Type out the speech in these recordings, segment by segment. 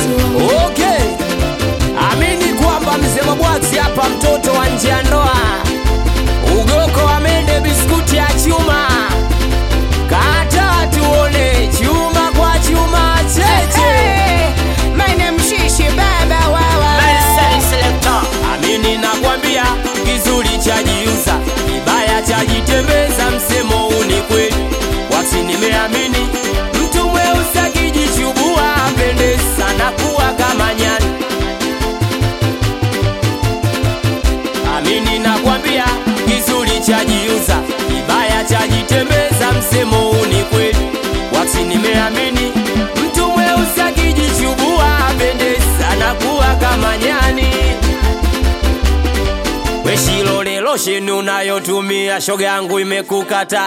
Okay, amini kwamba mzee Mabwati hapa, mtoto wa nje ya ndoa, ugoko wa mende, biskuti ya chuma, kata tuone chuma kwa chuma cheche. Amini nakwambia, kizuri chajiuza, kibaya chajitembeza, msemo huu ni kweli. Wasi nimeamini, mtu mweusi akijichubua apende sana kuwa kama nyani. Amini nakwambia, kizuri chajiuza, kibaya chajitembeza, msemo huu ni kweli. Wasi nimeamini, mtu mweusi akijichubua apende sana kuwa kama nyani. Weshilole losheni unayotumia shoga yangu imekukata.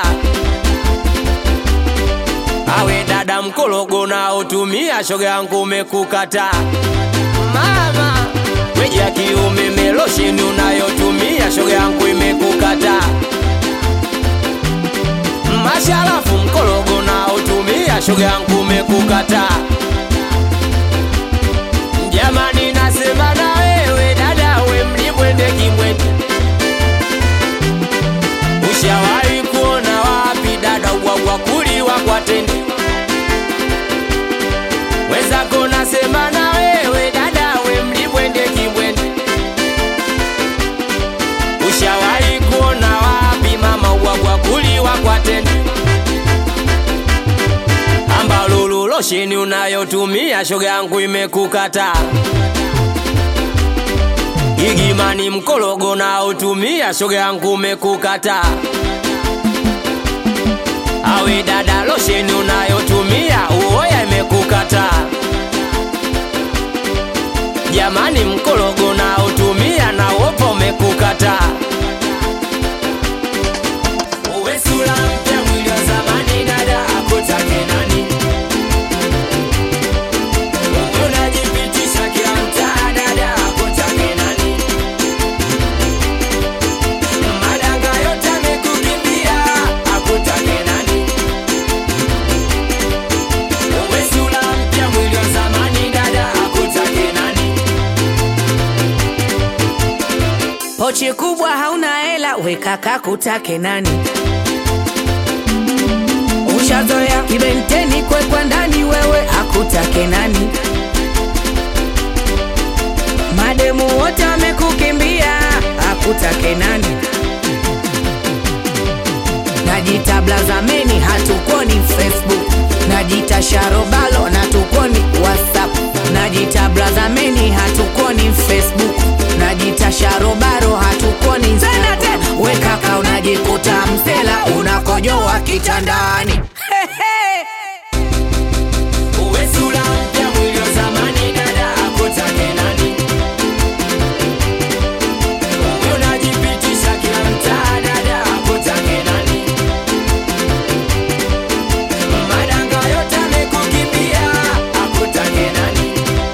Awe dada mkologo unaotumia shoga yangu umekukata. Mama weji ya kiume melosheni unayotumia shoga yangu imekukata. Masharafu mkologo unaotumia shoga yangu umekukata. Jamani, nasema na wewe dada, we mlimwende kimwende. Ushawahi kuona wapi dada ubwagwa kuliwa kwa tende? Wenzako nasema na wewe dada, we mlimwende kimwende. Ushawahi kuona wapi mama ubwagwa kuliwa kwa tende? Ambalulu losheni unayotumia shoga yangu imekukata. Igimani mkologo na utumia shoga yangu umekukata. Awe dada losheni unayotumia uoya imekukata. Jamani mkologo na utumia na wopo umekukata. Uwe sura mpya mwili wa zamani dada akutake nani? Unajipitisha kila mtaa dada akutake nani? Madanga yote amekukimbia akutake nani? Uwe sura mpya mwili wa zamani dada akutake nani? Pochi kubwa hauna hela, weka kakutake nani? Ushazoea kibenteni kwekwa ndani, wewe akutake nani? Mademu wote wamekukimbia, akutake nani? Najita blazameni, hatukoni Facebook. Najita sharobalo, natukoni WhatsApp. Najita blazameni, hatukoni Facebook. Najita sharobaro, hatukoni Instagram. We kaka, unajikuta msela, unakojoa kitandani. Uwe sura mpya mwili wa zamani dada akutake nani? Unajipitisha kila mtaa dada akutake nani? Madanga yote amekukimbia akutake nani?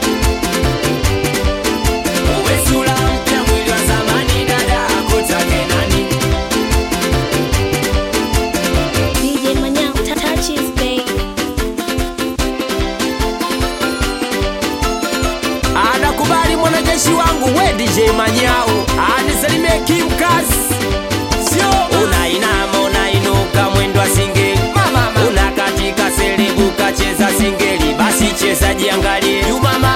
Uwe sura mpya mwili wa zamani dada akutake nani? DJ Manyao, touch his babe. Anakubali mwanajeshi wangu we DJ Manyao anisalimie kimkazi, sio unainama unainuka mwendo wa singeli, unakatika selebuka cheza singeli, basi cheza jiangalie, Juma